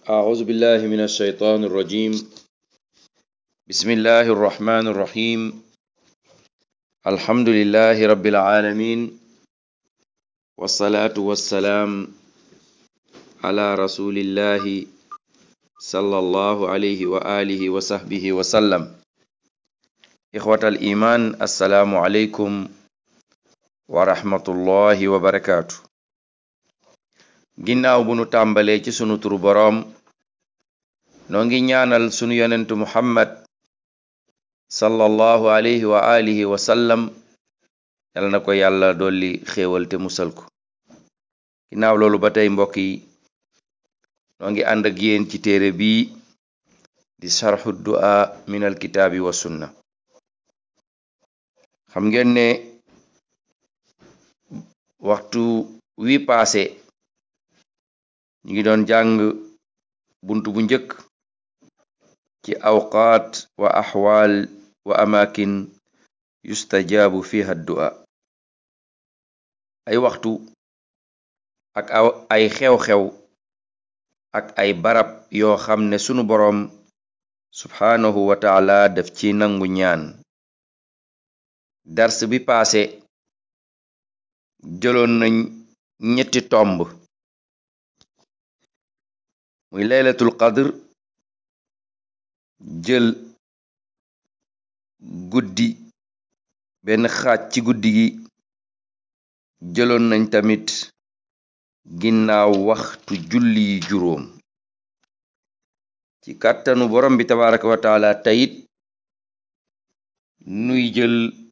أعوذ بالله من الشيطان الرجيم بسم الله الرحمن الرحيم الحمد لله رب العالمين والصلاة والسلام على رسول الله صلى الله عليه وآله وصحبه وسلم إخوة الإيمان السلام عليكم ورحمة الله وبركاته ginnaaw bu nu tàmbalee ci sunu turu boroom noo ngi ñaanal sunu yonentu muhammad sallallahu alayhi wa alihi wa sallam yal na ko yàlla dolli xéewal te musal ko ginnaaw loolu ba tey mbokk yi noo ngi ànd ak yéen ci téere bii di sarxu du'a min alkitaabi wa sunna xam ngeen ne waxtu wi paase ñu ngi doon jàng buntu bu njëkk ci awqaat wa axwaal wa amakin yustajaabu fiha du'a ay waxtu ak ay xew-xew ak ay barab yoo xam ne sunu boroom subhaanahu wa taala daf ci nangu ñaan dars bi paase jëloon nañ ñetti tomb muy laylatul qadr jël guddi benn xaaj ci guddi gi jëloon nañ tamit ginnaaw waxtu julli yi juróom ci kàttanu borom bi tabaraka wa taala tayit nuy jël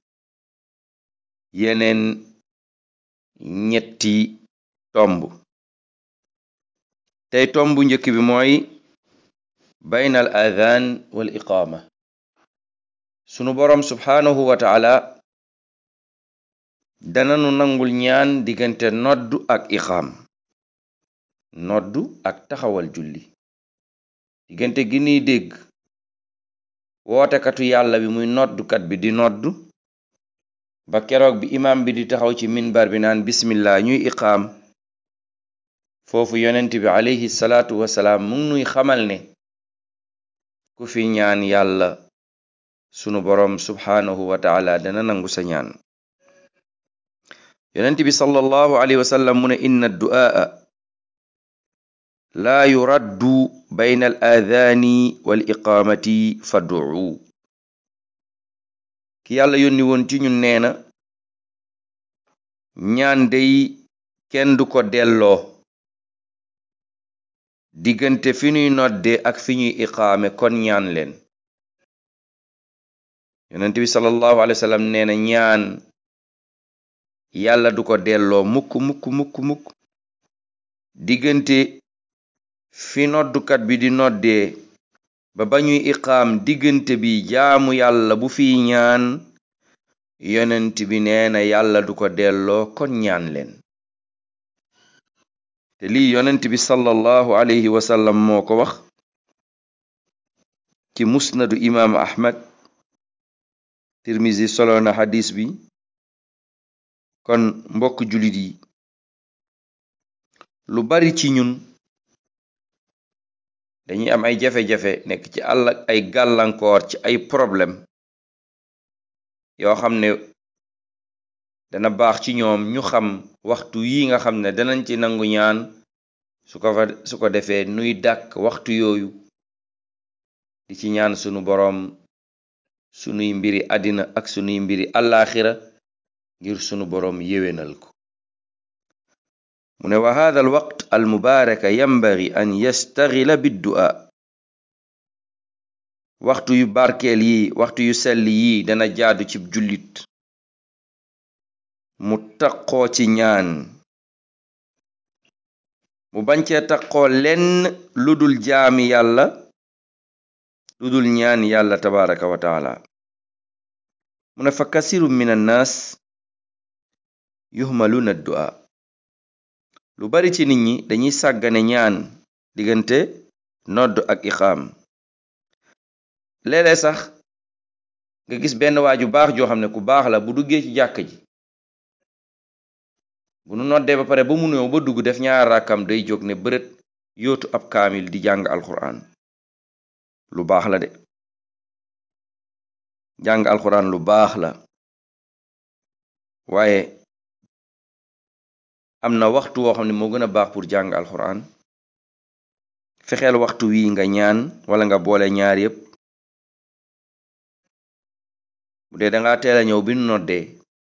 yeneen ñetti tomb tey tombu njëkk bi mooy bayna al adhan wal iqaama sunu boroom subhaanahu wa taala dananu nangul ñaan diggante noddu ak iqaam noddu ak taxawal julli diggante gi nuy dégg wootekatu yàlla bi muy noddukat bi di noddu ba keroog bi imaam bi di taxaw ci minbar bi naan bismillah ñuy iqaam foofu yonent bi alayhi salaatu wasalaam mu ngi nuy xamal ne ku fi ñaan yàlla sunu boroom subhaanahu wa taala dana nangu sa ñaan yonent bi sallallahu alayhi wasallam mu ne inna du'aa laa yuraddu bayna al aadaani wal iqaamati fad'u ki yàlla yónni woon ci ñun nee na ñaan dey kenn du ko delloo diggante fi ñuy nodde ak fi ñuy iqaame kon ñaan leen yonent bi sallallahu alayhi wa sallam nee na ñaan yàlla du ko delloo mukk mukk mukk mukk diggante fi noddukat bi di noddee ba ba ñuy iqaam diggante bi jaamu yàlla bu fiy ñaan yonent bi nee na yàlla du ko delloo kon ñaan leen te lii yonent bi sallallahu alayhi wa sallam moo ko wax ci musnadu imaamu ahmad tirmisi solo na xadis bi kon mbokk julit yi lu bari ci ñun dañuy am ay jafe-jafe nekk ci àll ak ay gàllankoor ci ay problème yoo xam ne dana baax ci ñoom ñu xam waxtu yi nga xam ne danañ ci nangu ñaan su ko fa su ko defee nuy dàkk waxtu yooyu di ci ñaan sunu boroom sunuy mbiri àddina ak sunuy mbiri àllaaxira ngir sunu boroom yéwénal ko mu ne wa hada al waqt al mubaaraka yambagi an yastaxila biddu'a waxtu yu barkeel yi waxtu yu sell yi dana jaadu ci jullit mu taqoo ci ñaan mu bañ cee taqoo lenn lu dul jaami yàlla lu dul ñaan yàlla tabaraka wa taala mu ne fa kasiru min annaas yuhmaluna du'a lu bari ci nit ñi dañuy sàggane ñaan diggante nodd ak iqaam léeg-léeg sax nga gis benn waa ju baax joo xam ne ku baax la bu duggee ci jàkk ji bu nu noddee ba pare ba mu ñëw ba dugg def ñaar rakkam day jóg ne bërët yootu ab kaamil di jàng alquran lu baax la de jàng alquran lu baax la waaye am na waxtu woo xam ne moo gën a baax pour jàng alquran fexeel waxtu wi nga ñaan wala nga boole ñaar yépp bu dee danga teel a ñëw bi noddee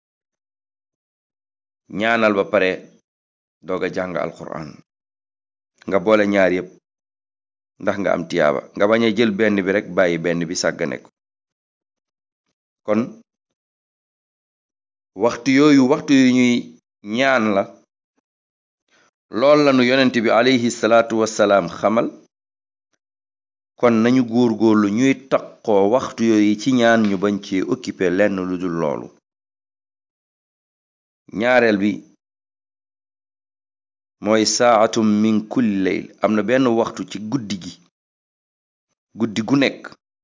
ñaanal ba pare doog a jàng alquran nga boole ñaar yépp ndax nga am tiyaaba nga bañ a jël benn bi rek bàyyi benn bi sàggane ko kon waxtu yooyu waxtu yu ñuy ñaan la lool lanu yonent bi alayhi salaatu wassalaam xamal kon nañu góor-góorlu ñuy taqoo waxtu yooyu ci ñaan ñu bañ ci occupé lenn lu dul loolu ñaareel bi mooy saatum min kulli layl am na benn waxtu ci guddi gi guddi gu nekk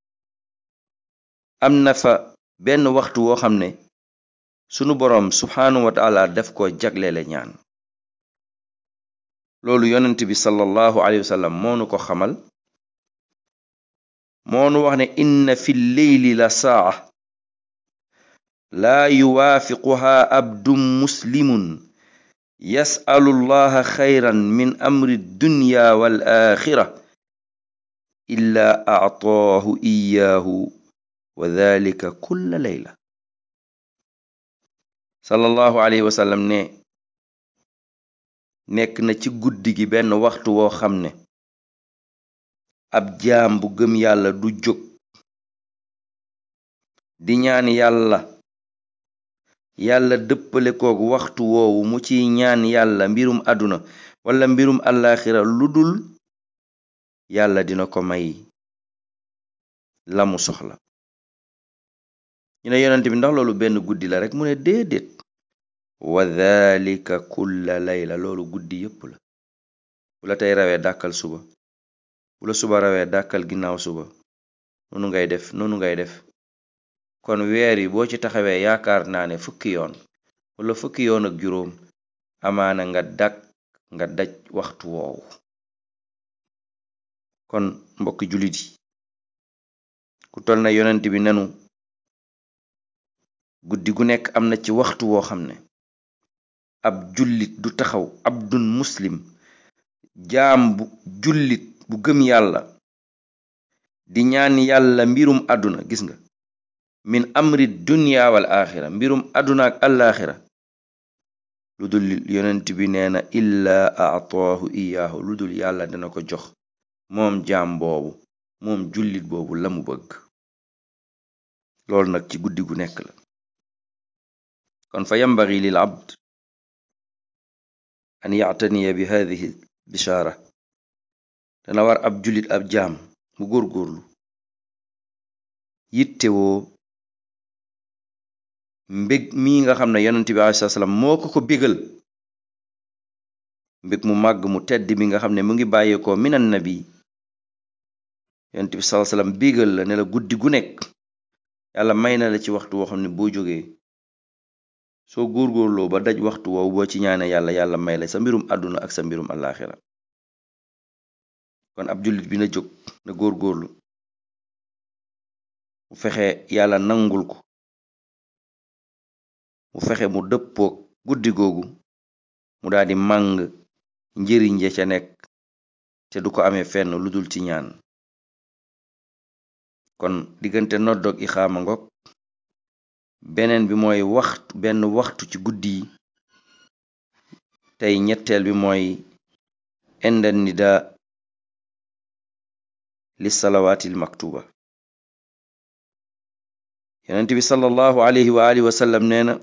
am na fa benn waxtu woo xam ne sunu boroom subhaanahu wa taala def ko jagleele ñaan loolu yonent bi sallallahu alayhi wa sallam moonu ko xamal moonu wax ne inna fi leyli la saa laa yuwaafiquha abdun muslimun yasalu llaha xayran min amri dunya wal axira illa actaahu iyaahu wa dalika kulla leyla sallallahu alayhi wa sallam ne nekk na ci guddi gi benn waxtu woo xam ne ab jaam bu gëm yàlla du jóg di ñaan yàlla yàlla dëppale koog waxtu woowu mu ciy ñaan yàlla mbirum àdduna wala mbirum àllaaxira lu dul yàlla dina ko may lamu soxla ñu ne yonent bi ndax loolu benn guddi la rek mu ne déedéet wa dhalika kulla layla loolu guddi yépp la bu la tey rawee dàkkal suba bu la suba rawee dàkkal ginnaaw suba noonu ngay def noonu ngay def kon weer yi boo ci taxawee yaakaar naa ne fukki yoon wala fukki yoon ak juróom amaana nga dak nga daj waxtu woowu kon mbokki jullit yi ku tol na yonent bi nenu guddi gu nekk am na ci waxtu woo xam ne ab jullit du taxaw abdun muslim jaam bu jullit bu gëm yàlla di ñaan yàlla mbirum àdduna gis nga min amri dunya wal axira mbirum àdduna ak alaaxira lu dul yonent bi nee na illaa aataahu iyaahu lu dul yàlla dina ko jox moom jaam boobu moom jullit boobu la mu bëgg loolu nag ci guddi gu nekk la kon fa yambagi lil abd an yactaniya bi hadihi bishaara dana war ab jullit ab jaam mu góorgóorlu yittewoo mbég mi nga xam ne yonent bi aleyhi salaam moo ko ko bégal mbég mu màgg mu tedd mi nga xam ne mu ngi bàyyeekoo minan nabi yonent bi sallallahu alayhi wasallam bégal la ne la guddi gu nekk yàlla may na la ci waxtu woo xam ne boo jógee soo góorgóorloo ba daj waxtu woowu boo ci ñaane yàlla yàlla may la sa mbirum àdduna ak sa mbirum àllaaxira kon ab jullit bi na jóg na góorgóorlu mu fexe yàlla nangul ko mu fexe mu dëppook guddi googu mu daldi màng njëriñ ja ca nekk te du ko amee fenn lu dul ci ñaan kon diggante noddoog ixaama ngok beneen bi mooy waxtu benn waxtu ci guddi yi tey ñetteel bi mooy inda nida li salawaatil maktuba yonent bi sallallahu alayhi wa alihi wa sallam nee na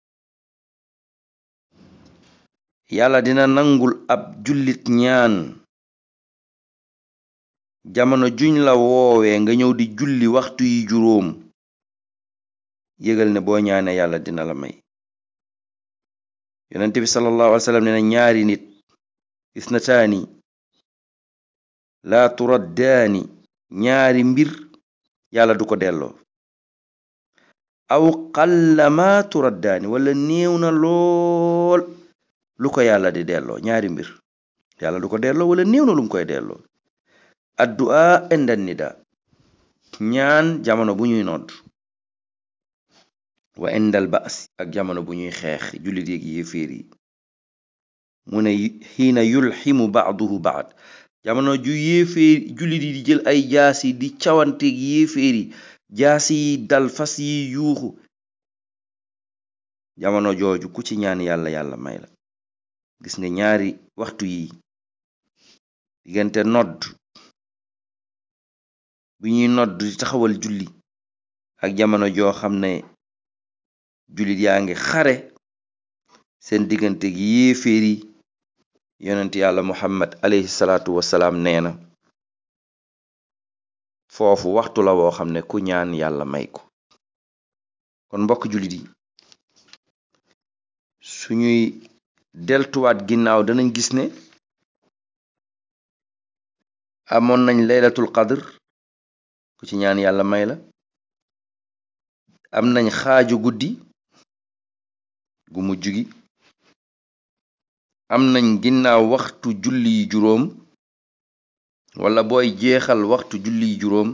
yàlla dina nangul ab jullit ñaan jamono juñ la woowee nga ñëw di julli waxtu yi juróom yëgal ne boo ñaane yàlla dina la may yonent bi sallallahu alayhi wa sallam nee na ñaari nit isnataani laa turaddaani ñaari mbir yàlla du ko delloo aw qallama turaddaani wala néew na lool lu ko yàlla di delloo ñaari mbir yàlla du ko delloo wala néew na lu mu koy delloo addu'a inda nida ñaan jamono bu ñuy nodd wa indal ba's ak jamono bu ñuy xeex jullit yeeg yéeféer yi mu ne xiina yulximu baaduhu baad jamono ju yéeféer jullit yi di jël ay jaasi di cawanteeg yéeféer yi jaasi yi dal fas yi yuuxu jamono jooju ku ci ñaan yàlla yàlla may la gis nga ñaari waxtu yi diggante nodd bi ñuy nodd di taxawal julli ak jamono joo xam ne jullit yaa ngi xare seen diggante gi yéeféer yi yonent yàlla muhammad alayhi salaatu wasalaam nee na foofu waxtu la woo xam ne ku ñaan yàlla may ko kon mbokk jullit yi suñuy deltuwaat ginnaaw danañ gis ne amoon nañ laylatul qadr ku ci ñaan yàlla may la am nañ xaaju guddi gu mujj gi am nañ ginnaaw waxtu julli yi juróom wala booy jeexal waxtu julli yi juróom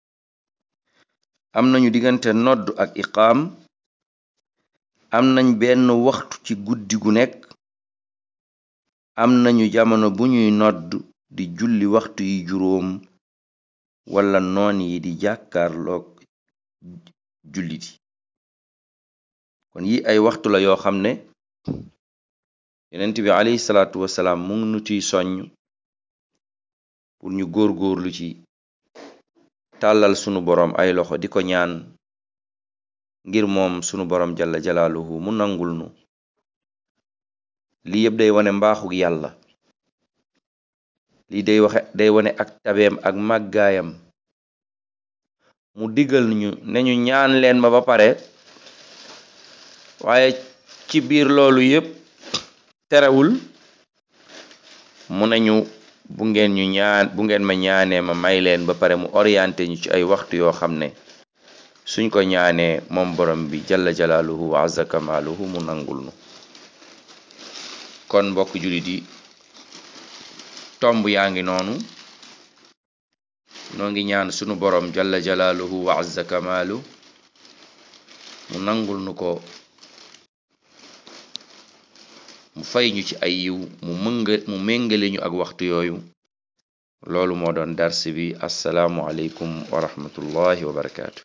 am nañu diggante nodd ak iqaam am nañ benn waxtu ci guddi gu nekk am nañu jamono bu ñuy nodd di julli waxtu yi juróom wala noon yi di jàkkaarloog jullit yi kon yi ay waxtu la yoo xam ne yonent bi alayhi salaatu wasalaam mu ngi nu ciy soññ pour ñu góor-góorlu ci tàllal sunu boroom ay loxo di ko ñaan ngir moom sunu boroom jalla jalaaluhu mu nangul nu lii yëpp day wane mbaaxug yàlla lii day waxe day wane ak tabeem ak màggaayam mu digal ñu ne ñu ñaan leen ma ba pare waaye ci biir loolu yépp terewul mu nañu bu ngeen ñu ñaan bu ngeen ma ñaanee ma may leen ba pare mu orienté ñu ci ay waxtu yoo xam ne suñ ko ñaanee moom borom bi jalla jalaaluhu wa azza kamaaluhu mu nangul nu kon mbokk jullit yi tomb yaa ngi noonu noo ngi ñaan sunu borom jalla jalaaluhu wa azza kamaalu mu nangul nu ko mu fay ñu ci ay yiw mu mënga mu méngale ñu ak waxtu yooyu loolu moo doon dars bi assalaamu aleykum wa rahmatullahi wa barakaatu